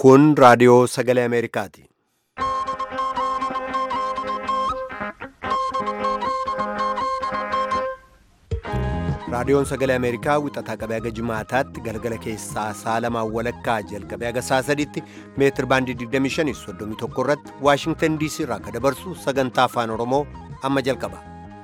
Kun raadiyoo sagalee Ameerikaati. Raadiyoon sagalee Ameerikaa wixataa qabee haga jimaataatti galgala keessaa sa'a lamaan walakkaa jalqabee haga sa'a sadiitti meetir baandii 25 31 irratti Waashingtan DC irraa akka dabarsu sagantaa afaan Oromoo amma jalqaba.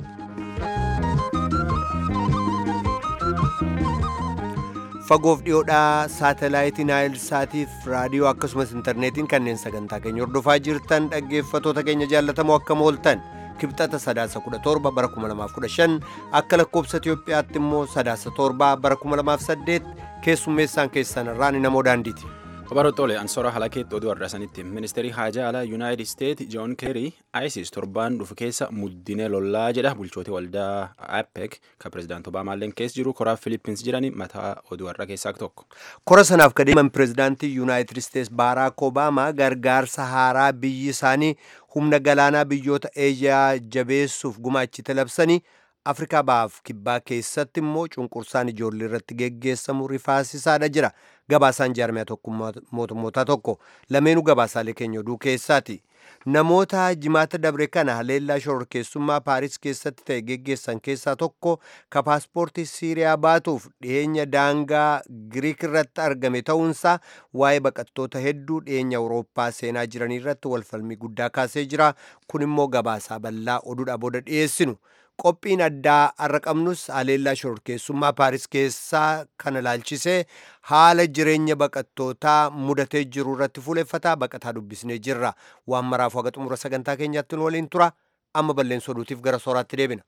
Fagoof dhiyoodhaa saatalaayitii Naayil Saatiif raadiyoo akkasumas intarneetiin kanneen sagantaa keenya hordofaa jirtan dhaggeeffatoota keenya jaallatamoo akkam ooltan. kibxata sadaasa 17 bara 2015 akka lakkoobsa Itiyoophiyaatti immoo sadaasa 7 bara 2008 keessummeessaan keessan irraan namoo daandiiti. Kabaroottoole Ansoora Halakeetti oduu har'asanitti ministeerii haajaa alaa Yuunaayitid Isteet Joon Keerii ISIS torbaan dhufu keessa muddinee lollaa jedha bulchootii waldaa APEC kan pirezidaanti Obaamaalleen keessa jiru koraa Filippins jirani mataa oduu har'a keessaa tokko. Kora sanaaf kadeeman pirezidaantii Yuunaayitid Isteets Baaraak Obaamaa gargaarsa haaraa biyyi isaanii humna galaanaa biyyoota eejiyaa jabeessuuf gumaachite labsanii afrikaa bahaaf kibbaa keessatti immoo cunqursaan ijoollee irratti geggeessamu rifaasisaadha jira gabaasaan jaarmiyaa mootummootaa tokko lameenuu gabaasaalee keenya oduu keessaati namoota jimaata dabre kana haleellaa shororkeessummaa paaris keessatti ta'e geggeessan keessaa tokko ka paaspoortii siiriyaa baatuuf dhiyeenya daangaa giriik irratti argame ta'uunsaa waa'ee baqattoota hedduu dhiyeenya awurooppaa seenaa jiranii irratti walfalmii guddaa kaasee jira kun immoo gabaasaa bal'aa oduudha booda dhiyeessinu qophiin addaa har'a qabnus haleellaa shororkeessummaa paaris keessaa kana laalchisee haala jireenya baqattootaa mudatee jiru irratti fuuleffataa baqataa dubbisnee jirra waan maraaf haga xumura sagantaa keenyaatti nu waliin tura amma balleessa oduutiif gara sooraatti deebina.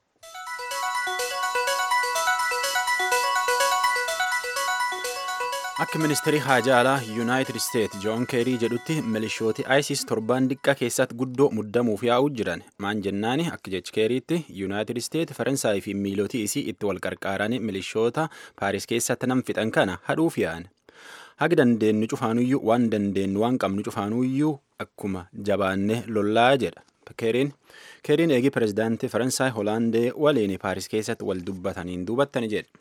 Akka ministeerii haajaa alaa Yuunaayitid Isteet Joon Keerii jedhutti milishooti ISIS torbaan diqqaa keessatti guddoo muddamuuf yaa'uu jiran maan jennaani akka jechi Keeriitti Yuunaayitid Isteet Faransaay fi miilootii isii itti wal qarqaaran milishoota Paaris keessatti nam fixan kana hadhuuf yaa'an. Haga dandeenyu cufaanuyyuu waan dandeenyu waan qabnu cufaanuyyuu akkuma jabaanne lollaa jedha. Keeriin Keeriin eegi pirezidaantii Faransaay Hoolaandee waliin Paaris keessatti wal dubbataniin duubattani jedha.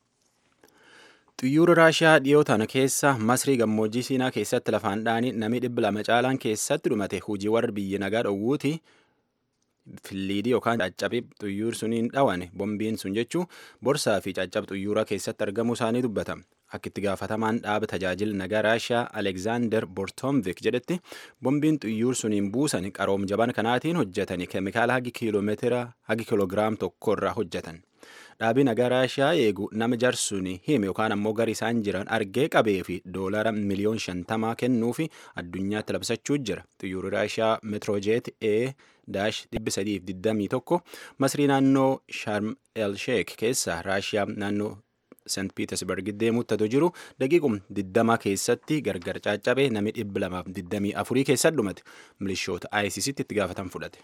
Xiyyaara Raashiyaa dhiyoo tana keessa Masrii gammoojjii Siinaa keessatti lafaan dhaanii namni dhibba lama caalaan keessatti dhumate hojii warra biyya nagaa dhowwuuti filiidii yookaan caccabii xiyyaara suniin dhawane bombiin sun jechuun borsaa fi caccab xiyyaaraa keessatti argamuu isaanii dubbata. Akka itti gaafatamaan dhaaba tajaajila nagaa Raashiyaa Alekzaander Bortomvik jedhetti bombiin xiyyaara suniin buusan qaroom jaban kanaatiin hojjetani keemikaala hagi kiiloomeetira hagi kiiloogiraam tokko irraa hojjetan. Dhaabii nagaa Raashiyaa eegu nama jarsuun hime yookaan ammoo gara isaan jiran argee qabee fi doolara miliyoon shantamaa kennuu fi addunyaatti labsachuu jira. Xiyyaarri Raashiyaa Metroojeet E daash dhibbi sadiif digdamii tokko Masrii naannoo Sharm El Sheek keessa Raashiyaa naannoo St. Petersburg deemuuttatu jiru daqiiqum digdama keessatti gargar caccabee nami dhibba lamaaf digdamii afurii keessatti dhumate milishoota ISIStti itti gaafatan fudhate.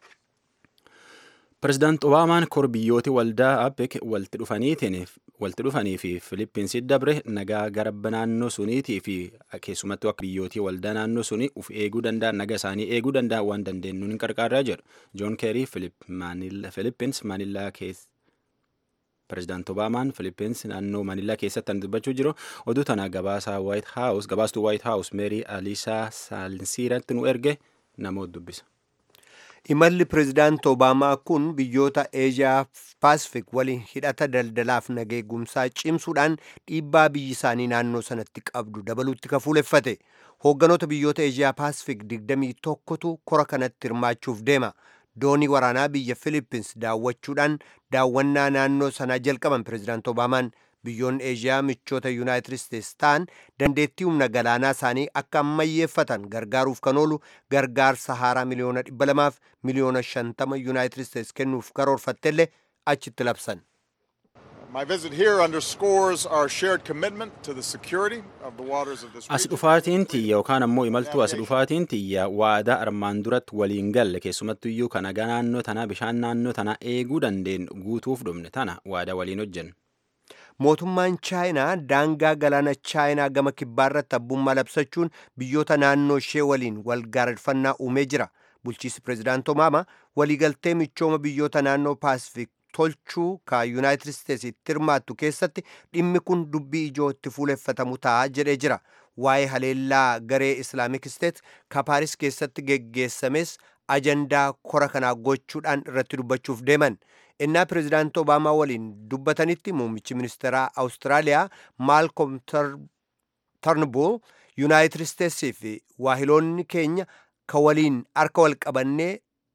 Pireezidaanti Obaamaan kor biyyooti waldaa APEC walitti dhufanii fi Filippinsi dabre nagaa garba naannoo suniitii fi keessumattuu akka biyyootii waldaa naannoo sunii uf eeguu danda'an naga isaanii eeguu danda'an waan dandeenyuun hin qarqaarraa jedhu. Joon Keerii Filippins Maanillaa keessa. Pireezidaanti Obaamaan Filippins naannoo Maanillaa keessatti kan dubbachuu jiru oduu tana gabaasaa White House gabaastuu White House Meerii Aliisaa Saalsiiratti nu erge namoota dubbisa. Imalli pireezidaanti Obaamaa kun biyyoota Eeziyaa Paasifik waliin hidhata daldalaaf nageegumsaa cimsuudhaan dhiibbaa biyyi isaanii naannoo sanatti qabdu dabaluutti kafuuleffate. Hoogganoota biyyoota Eeziyaa Paasifik 21tu kora kanatti hirmaachuuf deema. Doonii waraanaa biyya Filippins daawwachuudhaan daawwannaa naannoo sanaa jalqaban pireezidaanti Obaamaan biyyoonni eeziyaa michoota yuunaayitid isteets ta'an dandeettii humna galaanaa isaanii akka ammayyeeffatan gargaaruuf kan oolu gargaarsa haaraa miliyoona dhibba lamaaf miliyoona shantama yuunaayitid isteets kennuuf karoorfattellee achitti labsan. My visit here underscores our shared commitment to the security of the waters of this As region. dhufaatiin tiyya yookaan ammoo imaltuu as dhufaatiin tiyya waadaa armaan duratti waliin galle keessumattu iyyuu kan nagaa naannoo tanaa bishaan naannoo tanaa eeguu dandeenyu guutuuf dhumne tana waadaa waliin hojjennu. Mootummaan Chaayinaa daangaa galaana Chaayinaa gama kibbaarratti abbummaa labsachuun biyyoota naannoo ishee waliin wal gaarreffannaa uumee jira. Bulchiinsi pireezidaanti Obaamaa waliigaltee michooma biyyoota naannoo Paasifik tolchuu ka yuunaayitid isteets itti hirmaattu keessatti dhimmi kun dubbii ijoo itti fuuleffatamu ta'a jedhee jira waa'ee haleellaa garee islaamik isteet ka paaris keessatti geggeessames ajandaa kora kanaa gochuudhaan irratti dubbachuuf deeman innaa pirezidaanti obaamaa waliin dubbatanitti muummichi ministeeraa awustiraaliyaa maalkom tarnbuul yuunaayitid isteetsii fi waahiloonni keenya ka waliin harka wal qabannee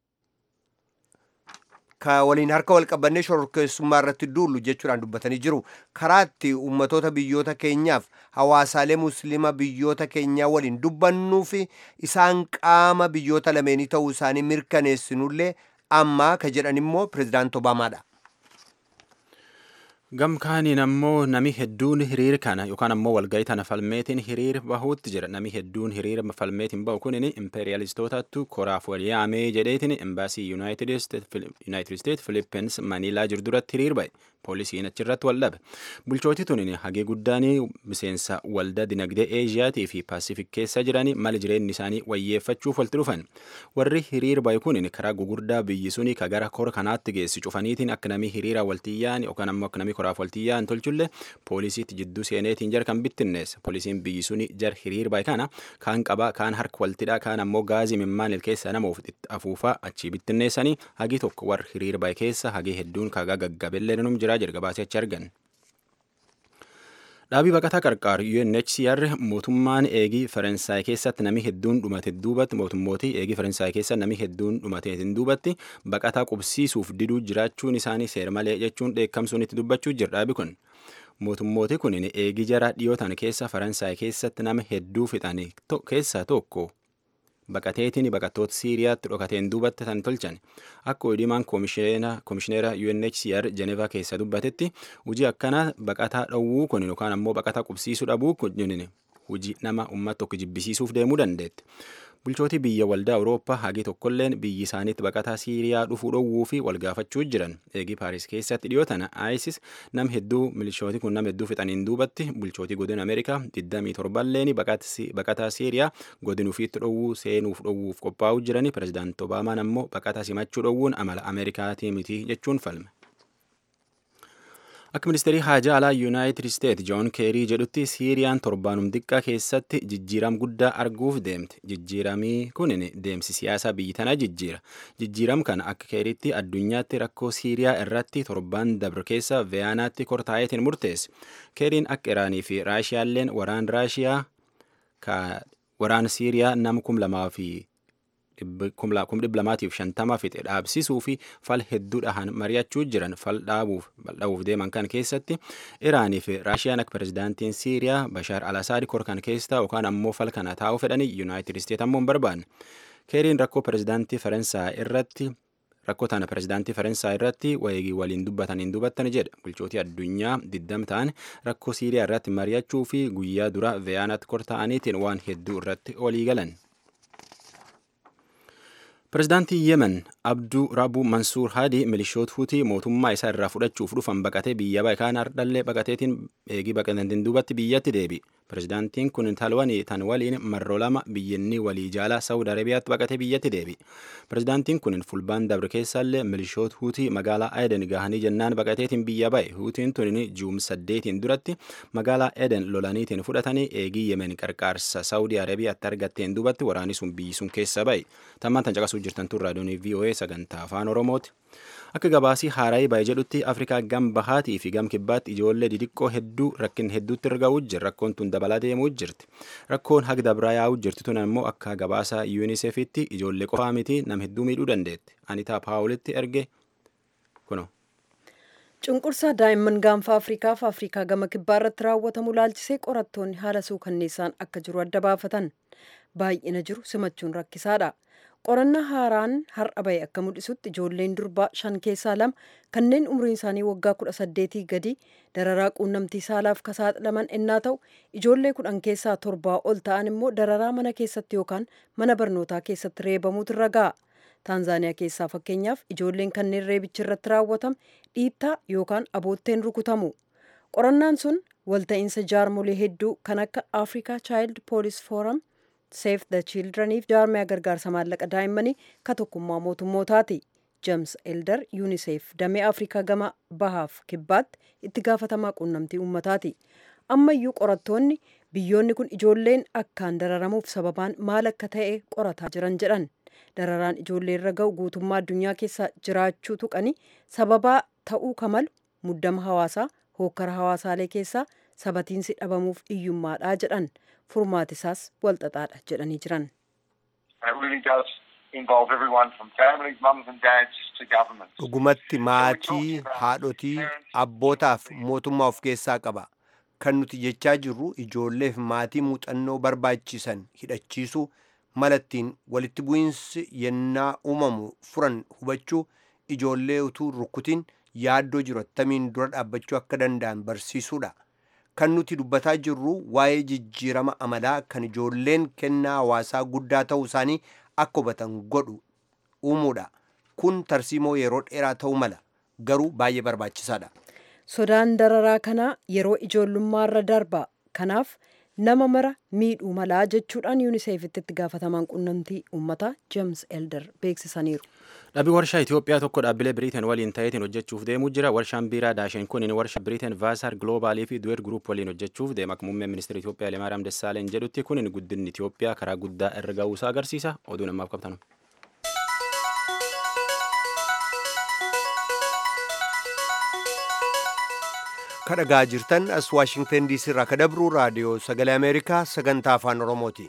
ka waliin harka wal qabannee shororkeessummaa irratti duullu jechuudhaan dubbatanii jiru karaatti ummatoota biyyoota keenyaaf hawaasaalee musliima biyyoota keenyaa waliin dubbannuu fi isaan qaama biyyoota lameenii ta'uu isaanii mirkaneessinullee ammaa ka jedhan immoo pirezidaanti obaamaadha. gamkaaniin ammoo nami hedduun hiriir kana yookaan ammoo walgayii tana falmeetiin hiriir bahuutti jira nami hedduun hiriir falmeetiin bahu kunin impeeriyalistootatu koraaf wal yaamee jedheetiin embaasii yuunaayitid isteet filippins maniilaa jiru duratti hiriir bahe poolisiin achirratti wal dhabe bulchooti tunin hagee guddaan miseensa waldaa dinagdee eeziyaatii fi paasifik keessa jiranii mala jireenyi isaanii wayyeeffachuuf walitti dhufan warri hiriir bahe kunin karaa gugurdaa biyyi suni ka gara kora kanaatti geessi cufaniitiin akka namii hiriira waltiyyaan yookaan ammoo akka namii koraaf waltiyyaan tolchulle poolisiitti jidduu seeneetiin jar kan bittinneessa poolisiin biyyi suni jar hiriir bahe kana kaan qabaa kaan harka waltidhaa kaan ammoo gaazii mimmaan keessa nama afuufaa achii bittinneessanii hagii tokko warri hiriir bahe keessa hagii hedduun kagaa gaggabellee num jira jirga baasee achi argan. Dhaabii baqataa qarqaar UNHCR mootummaan eegii Faransaay keessatti nami hedduun dhumate duubatti mootummooti eegii Faransaay keessa nami hedduun dhumate duubatti baqataa qubsiisuuf diduu jiraachuun isaanii seer malee jechuun dheekkamsuun itti dubbachuu jira dhaabi kun. Mootummooti kun eegii jara dhiyootan keessa Faransaay keessatti nama hedduu fixan keessaa tokko baqateetiin baqattoota siiriyaatti dhokateen duubatti tan tolchan akka odiimaan koomishineera UNHCR Jenevaa keessa dubbatetti hojii akkana baqataa dhowwuu kun yookaan ammoo baqataa qubsiisuu dhabuu kun hojii nama uummata tokko jibbisiisuuf deemuu dandeetti. Bulchootii biyya waldaa Awurooppaa hagi tokkolleen biyyi isaaniitti baqataa Siiriyaa dhufuu dhowwuu fi wal gaafachuu jiran. Eegii Paaris keessatti dhiyootana ISIS nam hedduu milishooti kun nam hedduu fixaniin duubatti bulchootii godina Ameerikaa 27 leeni baqataa Siiriyaa godina ofiitti dhowwuu seenuuf dhowwuuf qophaa'uu jirani. Pirezidaanti Obaamaan ammoo baqataa simachuu dhowwuun amala Ameerikaatii miti jechuun falme. Akka ministeerii haajaa alaa Yuunaayitid Isteet Joon Keerii jedhutti Siiriyaan torbaanum xiqqaa keessatti jijjiiram guddaa arguuf deemte. Jijjiiramii kunin deemsi siyaasaa biyyi tanaa jijjiira. Jijjiiram kana akka Keeriitti addunyaatti rakkoo Siiriyaa irratti torbaan dabre keessa Veyaanaatti kortaayetiin murteesse. Keeriin akka Iraanii fi Raashiyaalleen waraan Raashiyaa waraan Siiriyaa nama kum lamaa fi kum dhibba lamaatiif shantama fixe dhaabsisuu fi fal hedduudhaan mari'achuu jiran fal dhaabuuf bal'aa'uuf deeman kan keessatti iraanii fi raashiyaan akka pirezidaantiin siiriyaa bashaar al-asaad korkan keessaa yookaan ammoo fal kana taa'uu fedhanii yuunaayitid isteet ammoo hin barbaanne keeriin rakkoo pirezidaantii faransaay irratti rakkoo tana pirezidaantii faransaay irratti wayiigii waliin dubbataniin dubbattan jedha bulchootii addunyaa diddam ta'an rakkoo siiriyaa irratti mari'achuu fi guyyaa dura veyaanaatti kortaa'aniitiin waan hedduu irratti walii galan. Pireezidaantii Yemen Abduu Rabuu Mansuur Haadi milishoota Hutii mootummaa isaa irraa fudhachuuf dhufan baqatee biyya bahe kaan hardhallee baqateetiin eegii baqatantiin duubatti biyyatti deebi. Pireezidaantiin kun talwanii tan waliin marroo lama biyyinni walii jaalaa Saawud Arabiyaatti baqatee biyyatti deebi. Pireezidaantiin kun fulbaan dabre keessallee milishoota Hutii magaalaa Eden gahanii jennaan baqateetiin biyya bahe. Hutiin tun juum saddeetiin duratti magaalaa Eden lolaniitiin fudhatanii eegii Yemen qarqaarsa Saawud Arabiyaatti argatteen duubatti waraanni sun biyyi sun keessa bahe. Tammaan tan caqasuu jirtan tun raadiyoonii VOA sagantaa afaan Oromooti. Akka gabaasii haaraayii baay'ee jedhutti Afrikaa gam bahaatii fi gam kibbaatti ijoollee didiqqoo hedduu rakkin hedduutti erga'uu jira. Rakkoon tun dabalaa deemuu jirti. Rakkoon haga dabraa yaa'uu jirti tun immoo akka gabaasa UNICEFitti ijoollee qofaa miti nam hedduu miidhuu dandeetti. Anitaa Paawulitti erge kuno. Cunqursaa daa'imman gaanfa Afrikaa fi Afrikaa gama kibbaa irratti raawwatamu laalchisee qorattoonni haala suukanneessaan akka jiru adda baafatan. Baay'ina jiru simachuun rakkisaadha. qorannaa haaraan har'a bahe akka mul'isutti ijoolleen durbaa shan keessaa lama kanneen umriin isaanii waggaa kudha saddeetii gadi dararaa quunnamtii saalaaf ka saaxilaman ennaa ta'u ijoollee kudhan keessaa torbaa ol ta'an immoo dararaa mana keessatti yookaan mana barnootaa keessatti reebamuutu irra ga'a. Taanzaaniyaa keessaa fakkeenyaaf ijoolleen kanneen reebichi irratti raawwatame dhiittaa yookaan abootteen rukutamu. Qorannaan sun walta'iinsa jaarmolee hedduu kan akka Africa Child Police Forum Save the Childreniif jaarmiyaa gargaarsa maallaqa daa'immanii ka tokkummaa mootummootaati. James Elder UNICEF damee Afrikaa gama bahaaf kibbaatti itti gaafatamaa quunnamtii uummataati. Ammayyuu qorattoonni biyyoonni kun ijoolleen akkaan dararamuuf sababaan maal akka ta'e qorataa jiran jedhan dararaan ijoollee irra ga'u guutummaa addunyaa keessa jiraachuu tuqanii sababaa ta'uu kamalu muddama hawaasaa hookkara hawaasaalee keessaa sabatiinsi dhabamuuf iyyummaadha jedhan furmaatisaas walxaxaadha jedhanii jiran. dhugumatti maatii haadhotii abbootaaf mootummaa of keessaa qaba kan nuti jechaa jirru ijoolleef maatii muuxannoo barbaachisan hidhachiisuu malattiin walitti bu'iinsi yennaa uumamu furan hubachuu ijoollee utuu rukkutiin yaaddoo jiru attamiin dura dhaabbachuu akka danda'an barsiisuudha kan nuti dubbataa jirru waa'ee jijjiirama amalaa kan ijoolleen kennaa hawaasaa guddaa ta'uu isaanii akka hubatan godhu uumuudha kun tarsiimoo yeroo dheeraa ta'uu mala garuu baay'ee barbaachisaadha. sodaan dararaa kanaa yeroo ijoollummaarra darba kanaaf nama mara miidhuu malaa jechuudhaan yuuniseefitti itti gaafatamaan qunnamtii uummataa jeems elder beeksisaniiru. Dhabii warshaa Itoophiyaa tokko dhaabbilee Biriiteen waliin ta'eetiin hojjechuuf deemuu jira. Warshaan biiraa daasheen kun warshaa Biriiteen Vaasaar Giloobaalii fi Duweer Guruup waliin hojjechuuf deema. Akka muummeen ministeera Itoophiyaa Hayilemaariyaam Dassaaleny jedhutti kun guddinni Itoophiyaa karaa guddaa irra ga'uusaa agarsiisa. Oduu namaaf qabnu. kadhagaa jirtan as waashingtan diisii irraa ka dabru raadiyoo sagalee ameerikaa sagantaa afaan oromooti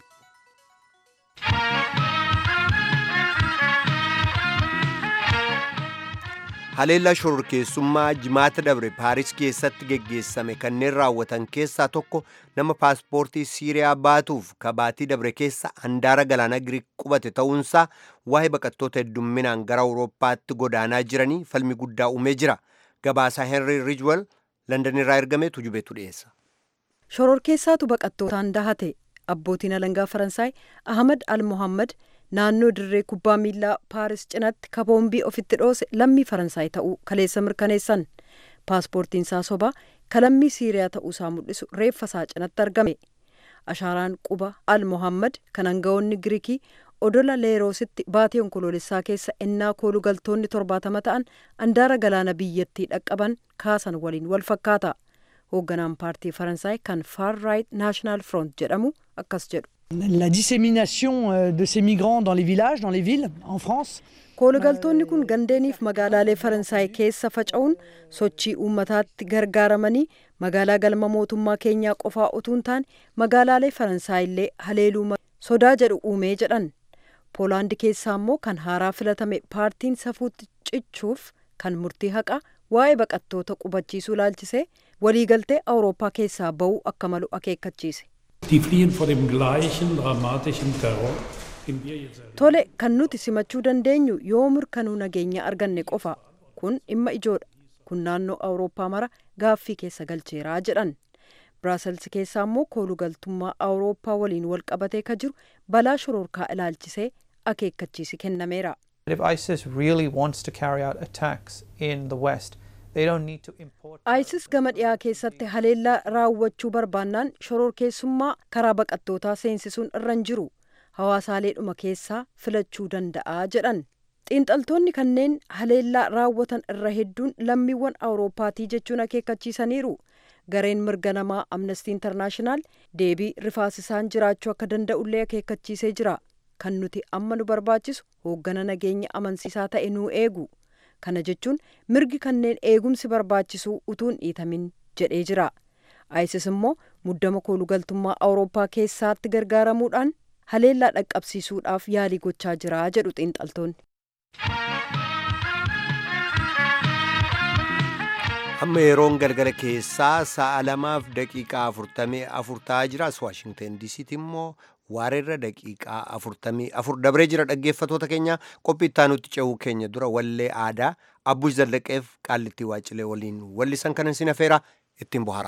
haleellaa shororkeessummaa jimaata dabre paaris keessatti geggeessame kanneen raawwatan keessaa tokko nama paaspoortii siiriyaa baatuuf kabaatii dabre keessa handaara galaana giriik qubate ta'uunsaa waa'ee baqattoota heddumminaan gara awurooppaatti godaanaa jiranii falmi guddaa uumee jira gabaasaa henry rijwel landan irraa ergame tujubeetu dhiyeessa. shororkeessaatu baqattootaan dahate abbootiin alangaa faransaay ahmad al mohammad naannoo dirree kubbaa miilaa paaris cinatti kaboombii ofitti dhoose lammii faransaay ta'uu kaleessa mirkaneessan paaspoortiin isaa sobaa kalammii siiriyaa ta'uusaa mul'isu reeffa isaa cinatti argame ashaaraan quba al mohammad kan aangawoonni giriikii odola leeroositti baatii onkoloolessaa keessa ennaa kooluu galtoonni torbaatama ta'an handaara galaana biyyattii dhaqqaban kaasan waliin wal fakkaata hoogganaan paartii faransaay kan far right national front jedhamu akkas jedhu. La dissémination de ces migrants dans les villages, dans les villes, en France. koolugaltoonni kun gandeeniif magaalaalee faransaay keessa faca'uun sochii uummataatti gargaaramanii magaalaa galma mootummaa keenyaa qofaa utuu hin taane magaalaalee faransaay illee haleeluu sodaa jedhu uumee jedhan poolaandi keessaa immoo kan haaraa filatame paartiin safuutti cichuuf kan murtii haqaa waa'ee baqattoota qubachiisuu laalchisee waliigaltee awurooppaa keessaa ba'uu akka malu akeekkachiise. Die fliehen vor dem gleichen dramatischen Terror, den wir jetzt erleben. Tole kan nuti simachuu dandeenyu yoo mirkanuu nageenya arganne qofa kun dhimma ijoodha kun naannoo awurooppaa mara gaaffii keessa galcheeraa jedhan biraasels keessaa immoo koolugaltummaa awurooppaa waliin wal qabatee ka jiru balaa shororkaa ilaalchisee akeekkachiisi kennameera. If ISIS really wants to carry out attacks in the West, they don't need to import. ISIS gama dhiyaa keessatti haleellaa raawwachuu barbaannaan shororkeessummaa karaa baqattootaa seensisuun irra hin jiru hawaasaaleedhuma keessaa filachuu danda'a jedhan. xiinxaltoonni kanneen haleellaa raawwatan irra hedduun lammiiwwan awurooppaatii jechuun akeekkachiisaniiru gareen mirga namaa amnestii intarnaashinaal deebii rifaasisaan jiraachuu akka danda'ullee akeekkachiisee jira kan nuti amma nu barbaachisu hooggana nageenya amansiisaa ta'e nuu eegu kana jechuun mirgi kanneen eegumsi barbaachisu utuun dhiitamin jedhee jira isis immoo muddama koolugaltummaa awurooppaa keessaatti gargaaramuudhaan haleellaa dhaqqabsiisuudhaaf yaalii gochaa jira jedhu xiinxaltoonni. amma yeroon galgala keessaa sa'a lamaaf daqiiqaa afurtamii afur ta'aa jira as waashingten diisiitti immoo waareerra daqiiqaa afurtamii afur dabree jira dhaggeeffatoota keenya qophii ittaanutti ce'uu keenya dura wallee aadaa abbush zallaqeef qaallittii waacilee waliin wallisan kanan sin afeera ittiin bohara.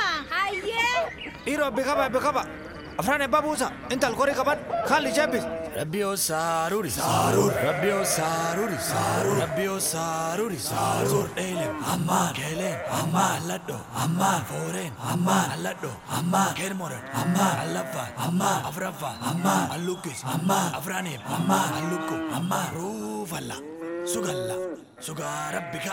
Dhiiroo bikaba bikaba afraan ebbaa buusa intal korii qaban kaalli jebbis. Rabbio saruri sarur Rabbio saruri sarur Rabbio saruri sarur Elem amma kelen amma alladdo amma foren amma alladdo amma kermoran amma allafa amma afrafa amma allukis amma afranim amma allukku amma rufalla sugalla suga rabbika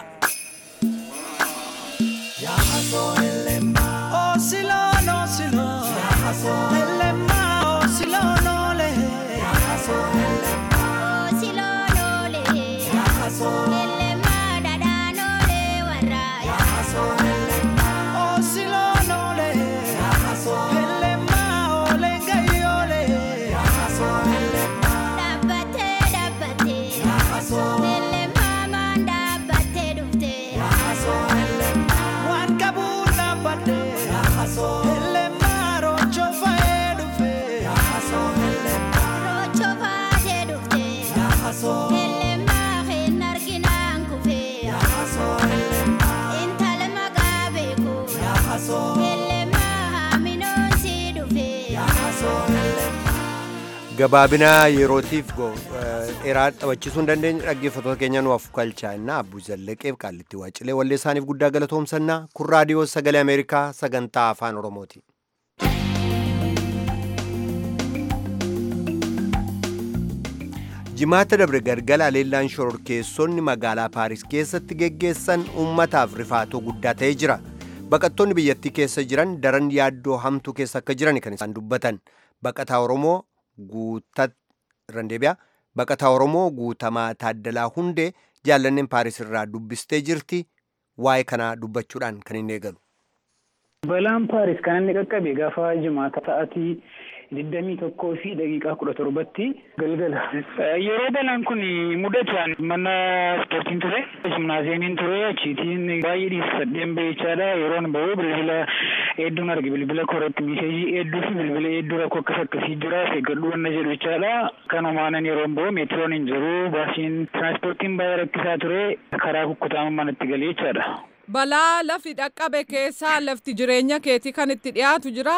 Ya haso elema Osilon osilon Ya haso elema osilon ole Ya haso elema osilon ole Ya haso elema dadanole warra Ya haso elema osilon ole Ya haso elema ole gayole Ya haso elema Dabbate dabbate Ya haso elema man dabbate dufte Ya haso elema Wan kabur dabbate Ya haso elema rocho fae dufe Ya haso elema rocho fae dufte Ya haso elema hin arginaan kufe Ya haso elema intala magabe ko Ya haso elema haminoon si dufe Ya haso elema gabaabinaa yerootiif go- eh, dheeraa taphachiisuu hin dandeenye dhaggeeffattoota keenya nuuf kalchaa innaa abbuu zallaqeef qaallitti waacilee wallee isaaniif guddaa galatoomsannaa kun raadiyoo sagalee ameerikaa sagantaa afaan oromooti. jimaata dabre galgala aleellaan shororkeessonni magaalaa paaris keessatti geggeessan ummataaf rifaatoo guddaa ta'ee jira baqattoonni biyyattii keessa jiran daran yaaddoo hamtuu keessa akka jiran kan isaan dubbatan baqataa oromoo guutat randeebiyaa baqataa oromoo guutamaa taaddalaa hundee jaallanneen paaris irraa dubbistee jirti waa'ee kanaa dubbachuudhaan kan inni eegalu. Balaan Paaris kan inni qaqqabe gaafa jimaata sa'aatii digdamii tokkoo fi daqiiqaa kudha torbatti galgala. Yeroo balaan kun mudataan mana ispoortiin ture. Jimnaaziyeemiin ture achiitiin baay'ee dhiisadheen bahechaadha. Yeroon bahuu bilbila hedduun arge bilbila koratti miseejii hedduu fi bilbila hedduu rakkoo akkas akkasii jira. Eeggadhuu wanna jedhu jechaadha. Kanumaanan yeroon bahu meetiroon hin jiru. Baasiin tiraanspoortiin baay'ee rakkisaa ture. Karaa kukkutaama manatti galee jechaadha. Balaa lafti dhaqqabe keessaa lafti jireenya keetii kan itti dhiyaatu jira.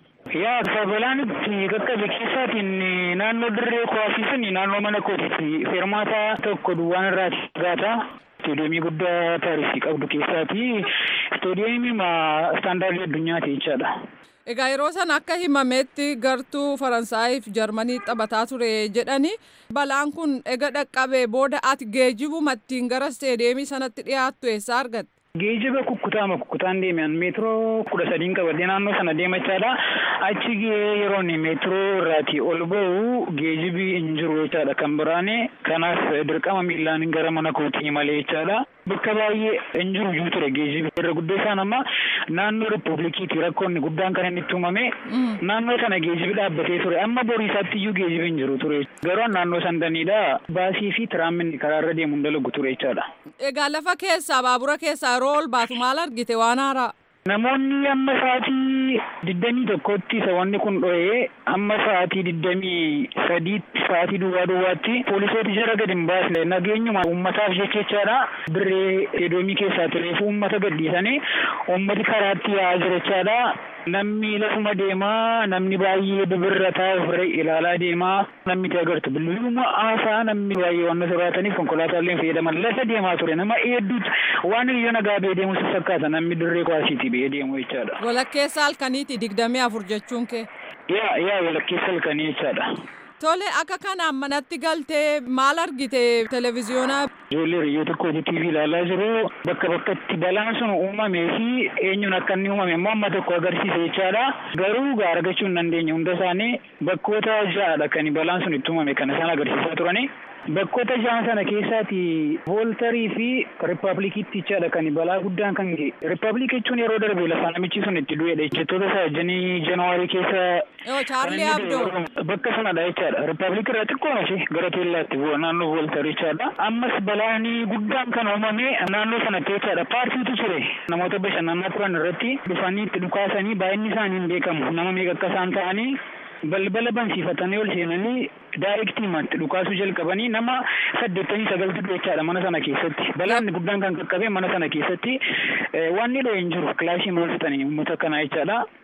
Yaa sabalaan itti qaqqabe keessaatiin naannoo dirree kuwaasii sun naannoo mana kootiitti fermaataa tokko duwwaan irraa gaata. Istoodiyoomii guddaa Paarisii qabdu keessaati. Istoodiyoomii istaandaardii addunyaati jechaadha. Egaa yeroo sana akka himametti gartuu Faransaayii fi Jarmanii taphataa ture jedhani balaan kun ega dhaqqabee booda ati geejjibuma ittiin gara isteediyeemii sanatti dhiyaattu eessaa argatte? Geejjiba kukkutaama kukkutaan deeman meetiroo kudha sadiin qabadee naannoo sana deemachaadha. Achi yeroon meetiroo irraati ol bahu geejjibi hin jiru jechaadha kan biraane. Kanaaf dirqama miillaan gara mana kootii malee jechaadha. Bakka baay'ee hin jiru juu ture geejjibi. Irra guddoo isaan amma naannoo riippubilikiiti rakkoonni guddaan kan inni itti uumame. Naannoo kana geejjibi dhaabbatee ture. Amma boriisaatti iyyuu geejjibi hin jiru ture. Garuu naannoo sandaniidha. Baasii fi tiraamminni karaarra deemu hin dalagu ture jechaadha. Egaa lafa keessaa baabura keessaa yeroo ol baatu maal argite waan haaraa? Namoonni amma sa'aatii digdamii tokkotti isa wanni kun dho'ee amma sa'aatii digdamii sadiitti sa'aatii duwwaa duwwaatti poolisooti jara gadi hin baasne nageenyuma uummataaf jechaadha. Dirree edoomii keessaa tureef uummata gadhiisanii uummati karaatti yaa'aa jira jechaadha. Namni lafuma deemaa namni baay'ee bibirrataa ofirra ilaalaa deemaa namni itti agartu bilbiluma haasaa namni baay'ee waan soraataniif konkolaataaleen fayyadaman lafa deemaa ture nama hedduutu waan hiriyoon nagaa ba'ee deemu fakkaata namni dirree kuwaasiiti ba'ee deemu jechaadha. Walakkeessa halkaniiti digdamii afur jechuun kee. Yaa yaa walakkeessa halkanii jechaadha. Tole akka kanaan manatti galtee maal argite televezyiyoonaa? Ijoollee riyyoo tokkooti TV ilaalaa jiru. Bakka bakkatti balaan sun uumamee fi eenyuun akka inni uumame immoo amma tokko agarsiisa jechaadha. Garuu gaa argachuu hin dandeenye hunda isaanii bakkoota ja'adha kan balaan sun itti uumame kan isaan agarsiisaa turani. Bakkoota ja'an sana keessaati vooltarii fi riippaabilikiitti jechaadha kan balaa guddaan kan ga'e. Riippaabilikii jechuun yeroo darbe lafa namichi sun itti du'edha jechoota isaa janii janawaarii keessa. Yoo Chaarlii Abdoo. Bakka sanadha jechaadha. Riippaabilikii irraa xiqqoo ishee gara teellaatti bu'a naannoo vooltarii jechaadha. Ammas balaan guddaan kan uumame naannoo sanatti jechaadha. Paartiitu ture. Namoota bashannanaa turan irratti dhufanii itti dhukaasanii baay'inni isaanii hin beekamu. Nama meeqa akka isaan ta'anii balbala bansiifatanii ol seenanii daayirektiimatti dhukaasuu jalqabanii nama saddeettamii sagaltu jechaadha mana sana keessatti. Balaan guddaan kan qaqqabe mana sana keessatti wanni dho'e hin jiru kilaashii maal fixanii uummata kanaa jechaadha.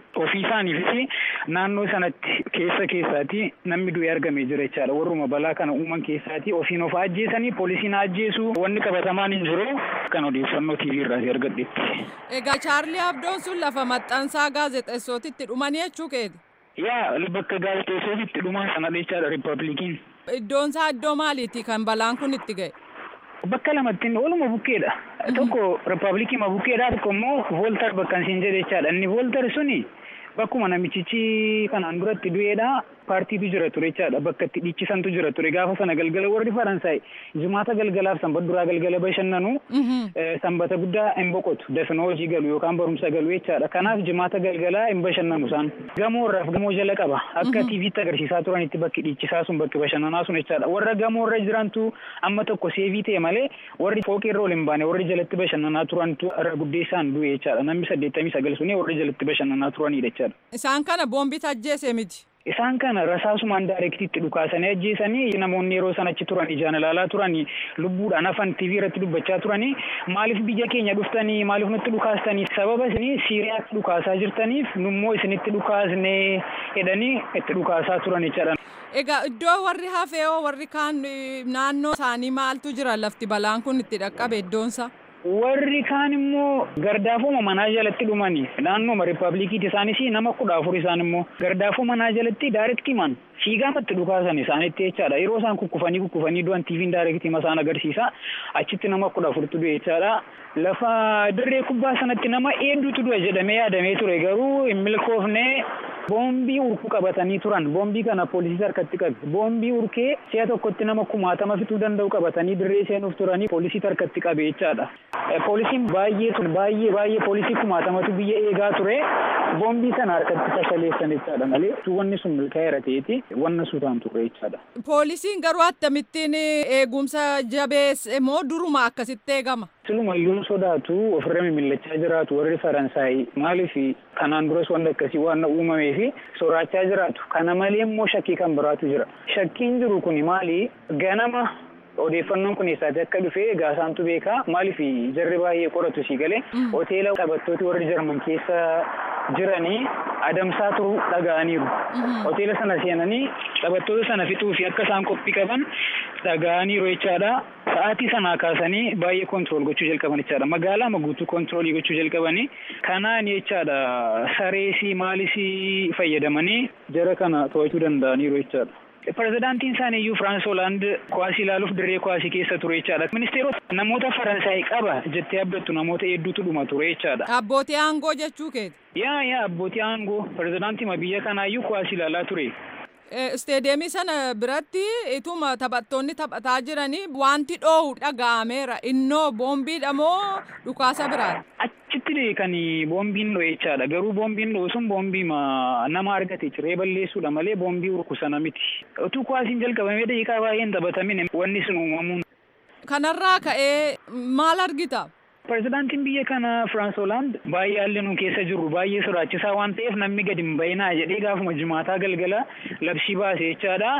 ofii isaaniifis naannoo sanatti keessa keessaati namni du'e argamee jira jechaadha warruma balaa kana uuman keessaati ofiin of ajjeesanii poolisiin ajjeesu wanni qabatamaan hin jiru kan odeeffannoo TV irraati argadhetti. Egaa Chaarlii Abdoon sun lafa maxxansaa gaazexeessootitti dhumanii jechuu keeti. Yaa bakka gaazexeessootitti dhuman sana jechaadha riippaabilikiin. Iddoon isaa iddoo maaliiti kan balaan kun itti ga'e? Bakka lamatti waluma bukkeedha. Tokko riippaabilikii ma bukkeedha tokko immoo vooltar bakka isin jedhe jechaadha. Inni vooltar suni bakkuma namichichi kanaan duratti du'eedha. Paartiitu jira ture jechaadha. Bakka itti dhiichisantu jira ture. Gaafa sana galgala warri Faransaay jimaata galgalaaf sanbata duraa galgala bashannanu sanbata guddaa hin boqotu. Dafnoo hojii galu yookaan barumsa galu jechaadha. Kanaaf jimaata galgalaa hin bashannanu isaan. Gamoorraaf gamoo jala qaba. Akka tiiviitti agarsiisaa turanitti bakki dhiichisaa sun bakki bashannanaa sun jechaadha. Warra gamoorra jirantu amma tokko seevii ta'e malee warri fooqirra ol hin baane warri jalatti bashannanaa turantu irra guddeessaan du'e jechaadha. Namni saddeettamii sagal suni warri jalatti bashannanaa turanidha jechaadha. Isaan kana boombiitu ajjeese miti. Isaan kana rasaasumaan daayirektiitti dhukaasanii ajjeesanii namoonni yeroo sana achi turan ijaan ilaalaa turanii lubbuudhaan hafan TV irratti dubbachaa turanii maaliif biyya keenya dhuftanii maaliif nutti dhukaastanii sababa isinii Siiriyaatti dhukaasaa jirtaniif nummoo isinitti dhukaasnee jedhanii itti dhukaasaa turan jechaadha. Egaa iddoo warri hafeeoo warri kaan naannoo isaanii maaltu jira lafti balaan kun itti dhaqqabe iddoonsa? Warri kaan immoo gardaafuma manaa jalatti dhumanii naannooma riippaabilikiiti isaanis nama kudha afur isaan immoo gardaafuu manaa jalatti daayirektii man fiigaamatti dhukaasan isaanitti jechaadha yeroo isaan kukkufanii kukkufanii du'an tiiviin daayirektii isaan agarsiisa achitti nama kudha afurtu du'e jechaadha lafa dirree kubbaa sanatti nama hedduutu du'a jedhamee yaadamee ture garuu hin milkoofne boombii urku qabatanii turan boombii kana poolisii harkatti qabe boombii urkee si'a tokkotti nama kumaatama fixuu danda'u qabatanii dirree seenuuf turanii poolisii harkatti qabe jechaadha. Poolisiin baay'ee tun baay'ee baay'ee poolisii kumaatamatu biyya eegaa ture boombii sana harkatti fashaleessan jechaadha malee wanni sun milkaa'eera ta'eeti wanna suutaan ture jechaadha. Poolisiin garuu akkamittiin eegumsa jabeesse moo duruma akkasitti eegama? Siluma iyyuu sodaatu ofirra mimillachaa jiraatu warri Faransaay maaliif kanaan duras wanta akkasii waan uumamee fi soraachaa jiraatu. Kana malee immoo shakkii kan biraatu jira. Shakkiin jiru kun maali? Ganama odeeffannoon kun eessaati akka dhufe gaasaantu beekaa maaliif jarri baay'ee qoratu sii galee hoteela taphattooti warri jarman keessa jiranii adamsaa turuu dhaga'aniiru. Hoteela sana seenanii taphattoota sana fixuu fi akka isaan qophii qaban dhaga'aniiru jechaadha. Sa'aatii sanaa kaasanii baay'ee kontirool gochuu jalqaban jechaadha. Magaalaa guutuu kontiroolii gochuu jalqabanii kanaan jechaadha sareesii maalisii fayyadamanii jara kana to'achuu danda'aniiru jechaadha. Pirezidaantiin isaanii iyyuu Firaans Hoolaand kuwaasii ilaaluuf dirree kuwaasii keessa ture jechaadha. Ministeerota namoota Faransaay qaba jettee abdattu namoota hedduutu dhuma ture jechaadha. Abbootii aangoo jechuu keeti. Yaa yaa abbootii aangoo pirezidaantii biyya kanaa iyyuu kuwaasii ilaalaa ture. Isteedeemii sana biratti ituma taphattoonni taphataa jiranii wanti dhoohu dhaga'ameera. Innoo boombiidha moo dhukaasa biraati? Achitti kan boombiin dho'e jechaadha. Garuu boombiin dho'u sun boombii nama argate ciree balleessuudha malee boombii urkusana miti. Utuu kuwaasiin jalqabamee daqiiqaa baay'een taphatamin wanni sun uumamuun. Kanarraa ka'ee maal argita? Pirezidaantiin biyya kana Firaans Hoolaand baay'ee haalli nu keessa jirru baay'ee sodaachisaa waan ta'eef namni gadi hin bayinaa jedhee gaafuma jimaataa galgala labsii baase jechaadha.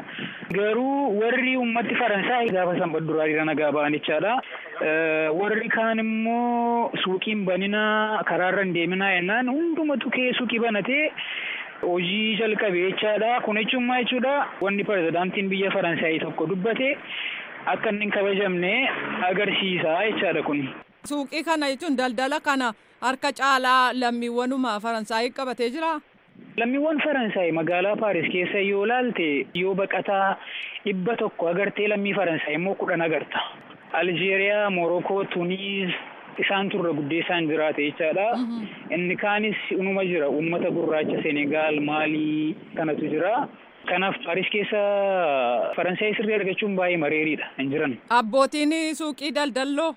Garuu warri uummatti Faransaay gaafa sanbata duraa hiriira nagaa ba'an jechaadha. Warri kaan immoo suuqiin baninaa karaarra hin deeminaa jennaan hundumatu kee suuqii banatee hojii jalqabe jechaadha. Kun jechuun maal jechuudha? Wanni pirezidaantiin biyya Faransaay tokko dubbate akka inni hin kabajamne agarsiisa jechaadha kun. Suuqii kana jechuun daldala kana harka caalaa lammiiwwanuma Faransaayii qabatee jira. Lammiiwwan Faransaay magaalaa Paaris keessa yoo laalte yoo baqataa dhibba tokko agartee lammii Faransaay immoo kudhan agarta. Aljeeriyaa, Morokoo, Tuniis isaan turre guddeessaan jiraate jechaadha. Inni kaanis unuma jira uummata gurraacha Senegaal, Maalii kanatu jira. Kanaaf Paaris keessa Faransaay sirrii argachuun baay'ee mareeriidha hin jiran. Abbootiin suuqii daldalloo.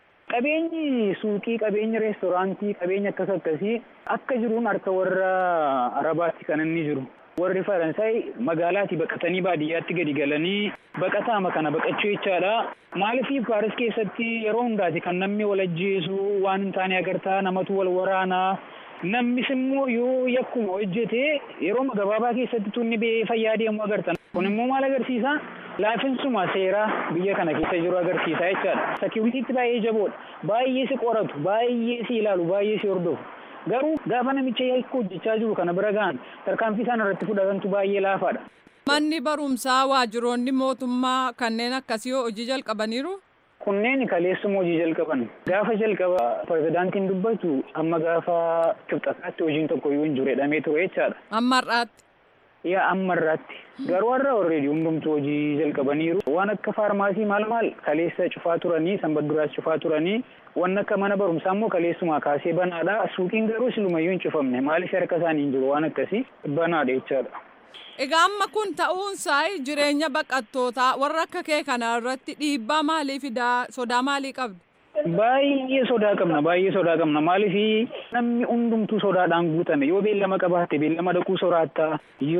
Qabeenyi suuqii, qabeenyi reestooraantii, qabeenyi akkas akkasii akka jiruun harka warra Arabaatti kan inni jiru. Warri Faransaay magaalaatii baqatanii baadiyyaatti gadi galanii baqataama kana baqachuu jechaadha. Maaliif Paaris keessatti yeroo hundaati kan namni wal ajjeesu waan hin taane agartaa namatu wal waraanaa. Namnis immoo yoo yakkuma hojjete yeroo gabaabaa keessatti tunni bee fayyaa deemu agartan. Kun immoo maal agarsiisa? Laafinsuma seeraa biyya kana keessa jiru agarsiisa jechaadha. Sekiuritiitti baay'ee jaboodha. Baay'ee si qoratu, baay'ee si ilaalu, baay'ee si hordofu. garuu gaafa namicha yakka hojjechaa jiru kana bira ga'an tarkaanfii isaan irratti fudhatantu baay'ee laafaadha. Manni barumsaa waajjiroonni mootummaa kanneen akkasii hojii jalqabaniiru. Kunneen kaleessuma hojii jalqaban. Gaafa jalqaba pirezidaantiin dubbatu amma gaafa kibxataatti hojiin tokko iyyuu hin jiru jedhamee ture jechaadha. Amma har'aatti. Yaa amma irratti. Garuu har'a already hundumtu hojii jalqabaniiru. Waan akka faarmaasii maal maal kaleessa cufaa turanii sanbata duraas cufaa turanii waan akka mana barumsaa immoo kaleessumaa kaasee banaadha. Suuqiin garuu silumayyuu hin cufamne maaliif harka isaanii hin jiru waan akkasii banaadha jechaadha. Egaa amma kun ta'uunsaa jireenya baqattootaa warra akka kee kana irratti dhiibbaa maalii fidaa sodaa maalii qabdu? Baay'ee sodaa qabna baay'ee sodaa qabna maaliif namni hundumtuu sodaadhaan guutame yoo beellama qabaatte beellama dhaquu soraattaa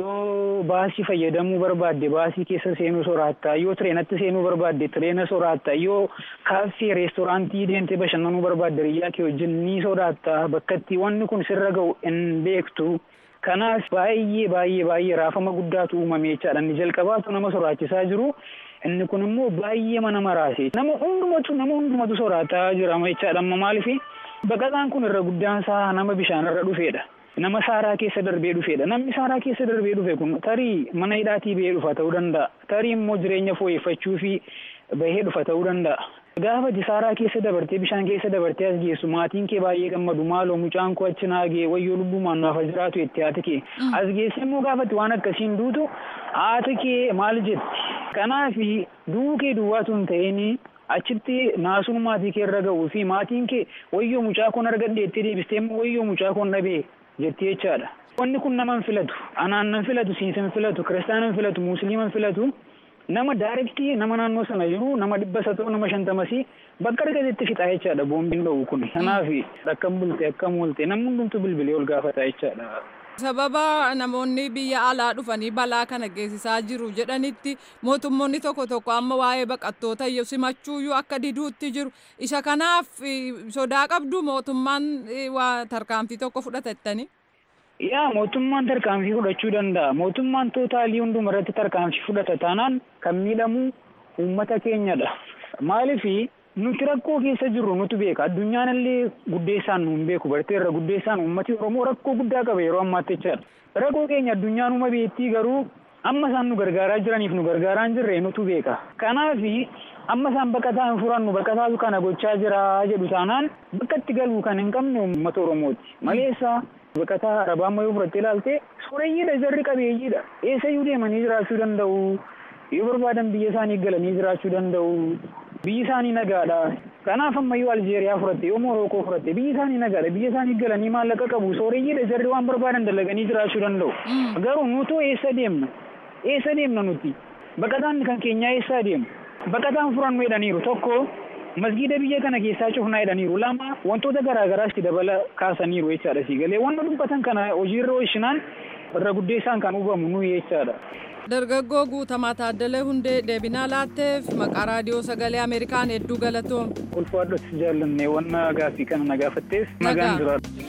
yoo baasii fayyadamuu barbaadde baasii keessa seenuu soraattaa yoo tireenatti seenuu barbaadde tireena soraattaa yoo kaaffee reestooraantii deemtee bashannanuu barbaadde riyyaa kee wajjin ni sodaattaa bakka itti wanni kun sirra ga'u hin beektu. Kanaaf baay'ee baay'ee baay'ee raafama guddaatu uumame jechaadha. Inni jalqabaatu nama soraachisaa jiru. Inni kun immoo baay'ee mana maraase. Nama hundumatu nama hundumatu soraataa jira jechaadha. Amma maaliif baqataan kun irra guddaan isaa nama bishaan irra dhufeedha. Nama saaraa keessa darbee dhufeedha. Namni saaraa keessa darbee dhufe kun tarii mana hidhaatii bahee dhufa ta'uu danda'a. Tarii immoo jireenya fooyyeffachuu fi bahee dhufa ta'uu danda'a. Gaafa saaraa keessa dabartee bishaan keessa dabartee as geessu maatiin kee baay'ee gammadu maaloo mucaan koo achi naagee wayyoo lubbumaan naaf jiraatu jettee haati kee as geesse immoo gaafatti waan akkasiin duutu haati kee maal jetti kanaaf du'uu kee duwwaatu hin ta'in achitti naasuun maatii kee irra ga'uu fi maatiin kee wayyoo mucaa koon argadhe jettee deebistee immoo wayyoo mucaa koon dhabee jettee jechaadha. Wanni kun nama hin filatu anaan nan filatu siinsa hin filatu kiristaana hin filatu musliima hin filatu. nama daarektii nama naannoo sana jiru nama dhibba isa ta'u nama shantamasi bakka argatetti fixaa jechaadha boombiin dha'u kun kanaaf akkam bulte akkam oolte namni hundumtu bilbilee ol gaafata jechaadha. Sababa namoonni biyya alaa dhufanii balaa kana geessisaa jiru jedhanitti mootummoonni tokko tokko amma waa'ee baqattoota simachuuyyuu akka diduutti jiru isa kanaaf sodaa qabdu mootummaan tarkaanfii tokko fudhatattanii. Yaa mootummaan tarkaanfii fudhachuu danda'a. Mootummaan tootaalii hunduma irratti tarkaanfii fudhata taanaan kan miidhamu uummata keenyadha. Maaliif nuti rakkoo keessa jirru nutu beeka. Addunyaan illee guddeessaan nu hin beeku. Barteerra guddeessaan uummati Oromoo rakkoo guddaa qaba yeroo ammaatti jechaadha. Rakkoo keenya addunyaan uma beettii garuu amma isaan nu gargaaraa jiraniif nu gargaaraa hin jirre nutu beeka. Kanaaf amma isaan baqataa hin furannu baqataatu kana gochaa jira jedhu taanaan bakka itti galuu kan hin qabne uummata Oromooti. Maleessa baqataa arabaa ammayyoo fudhattee ilaalte sooreyyiidha jarri qabeeyyiidha eessayyuu deemanii jiraachuu danda'u yoo barbaadan biyya isaanii galanii jiraachuu danda'u biyyi isaanii nagaadha kanaaf ammayyuu aljeeriyaa fudhatte yoo morookoo fudhatte biyyi isaanii nagaadha biyya isaanii galanii maallaqa qabu sooreyyiidha jarri waan barbaadan dalaganii jiraachuu danda'u garuu nutu eessa deemna eessa deemna nuti baqataan kan keenyaa eessaa deemu baqataan furannu jedhaniiru tokko masgiida biyya kana keessaa cufnaa jedhaniiru lama wantoota garaagaraas itti dabala kaasaniiru jechaadha sii galee wanna dubbatan kana hojiirra oolchinaan irra guddeessaan kan hubamu nuyi jechaadha. Dargaggoo Guutamaa Taaddalee Hundee deebinaa laatteef maqaa raadiyoo sagalee Ameerikaan hedduu galatoom. Ulfaadhotti jaallanne wanna gaaffii kana na gaafatteef nagaan jiraadha.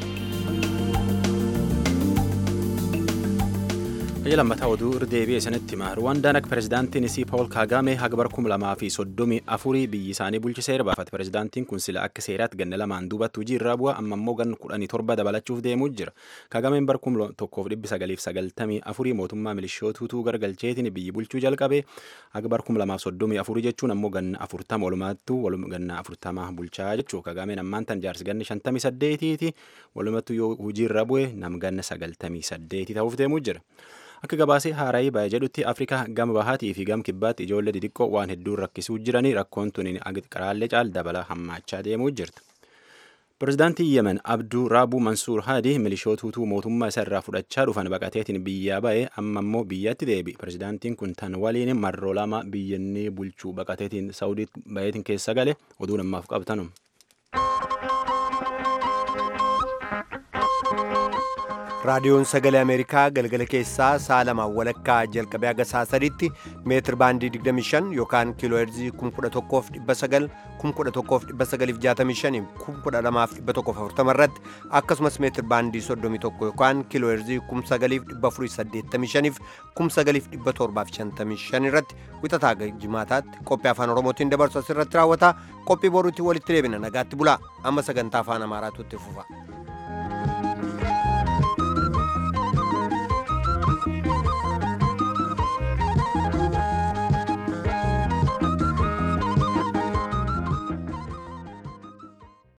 Biyya lammataa oduu irra deebi'ee sanitti hima. Ruwaandaan akka pirezidaantiin isii Paawul Kaagaame haga bara kuma lamaa fi soddomii afurii biyyi isaanii bulchiseera baafate. Pirezidaantiin kun sila akka seeraatti ganna lamaan duubatti hojii irraa bu'a amma immoo ganna kudhanii torba dabalachuuf deemuu jira. Kaagaameen bara kuma tokkoof dhibbi sagaliif sagaltamii afurii mootummaa milishootuutuu gargalcheetiin biyyi bulchuu jalqabe haga bara kuma lamaaf soddomii afurii jechuun ammoo ganna afurtama walumaattuu ganna afurtama bulchaa jechuu. Kaagaameen ammaan tan jaarsi ganni shantamii saddeetiiti walumattuu yoo hojii irra bu'e nam ganna sagaltamii saddeetii ta'uuf deemuu jira. Akka gabaasee haaraayii baay'ee jedhutti Afrikaa gama bahaatii fi gama kibbaatti ijoollee xixiqqoo waan hedduun rakkisuu jiranii rakkoon tuni qaraallee caal dabala hammaachaa deemuu jirti. Pireezidaantii Yemen Abduu Raabuu Mansuur Haadi milishootuutuu mootummaa isa irraa fudhachaa dhufan baqateetiin biyyaa ba'e amma immoo biyyatti deebi. Pireezidaantiin kun tan waliin marroo lama biyyannii bulchuu baqateetiin Saawudiitti ba'eetiin keessa gale oduu namaaf qabtanum. raadiyoon sagalee ameerikaa galgala keessaa sa'a lamaan walakkaa jalqabee haga sa'a sadiitti meetir baandii 25 yookaan kiiloo heerzii 11,900 11,965 12,140 irratti akkasumas meetir baandii 31 yookaan kiiloo heerzii 9,485 9,755 irratti wixataa jimaataatti qophii afaan oromootiin dabarsu asirratti raawwata qophii boruutti walitti deebina nagaatti bulaa amma sagantaa afaan amaaraatu itti fufa.